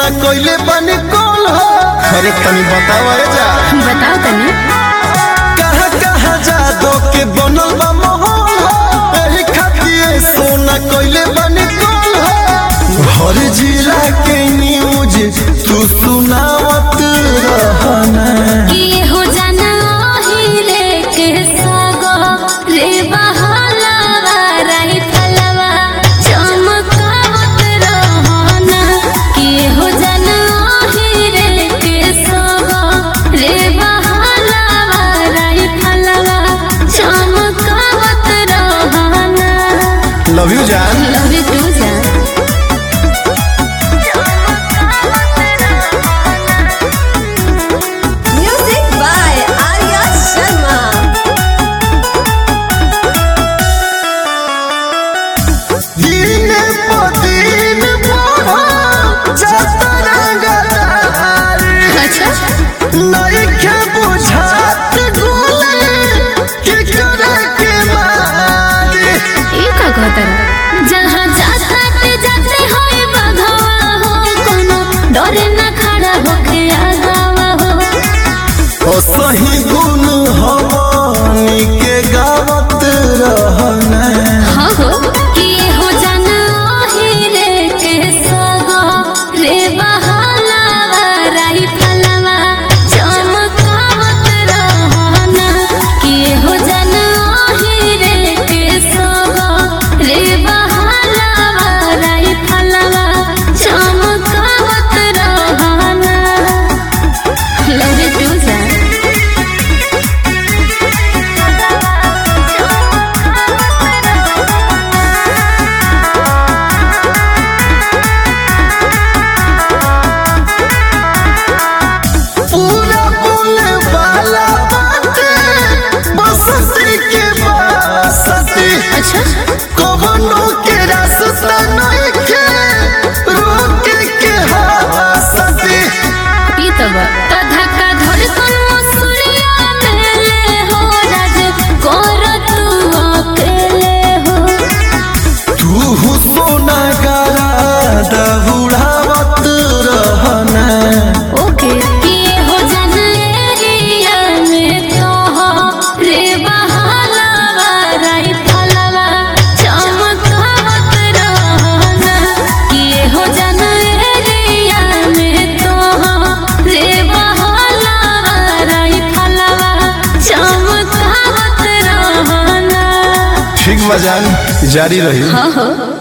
सोना कोइले बनी कौन हो अरे तनी बतावा जा बताओ तनी कहाँ कहाँ जादो के बनल बा माहौल हो एही खातिर सोना कोइले बनी कौन हो हर जिला के न्यूज तू सुनावत रहना कि हो जाना हीरे के सागो रे बहलावा राई फलवा चमकावत रहना कि हो जाना हीरे के सागो रे बहलावा राई फलवा चमकावत रहना लव यू जान लव यू टू जान Music by Arya Sharma. दिन प दिन बढ़ा जाता रंगदारी अच्छा नइखे बुझात गोले के करे के मारी ये का कहता जहाँ जाता ते जाते होए बघवा हो कोनो डरे ना खड़ा होके आगावा हो ओ सही गुण हवानी के गावत रहना हाँ हो कि हो जाना हीरे के सगो रे बहलावा राई फलवा चमकावत रहना कि हो जाना हीरे के सगो रे बहलावा राई फलवा चमकावत रहना लव यू टू जान पूरा बोले वाला बाटे बसती के बसती अच्छा कवनो के रास्ता नइखे रोके के हवासती ई तो बा तो धक्का धड़कन मसूरिया मेले हो राज कोर तू अकेले हो तू सोना गारा दहुड़ावत रहना ओके ये हो जन एरिया में तो हो रे बहलावा राई फलवा चमकावत रहना ये हो जन एरिया में तो हो रे बहलावा राई फलवा चमकावत रहना ठीक बजान जारी रही हाँ हो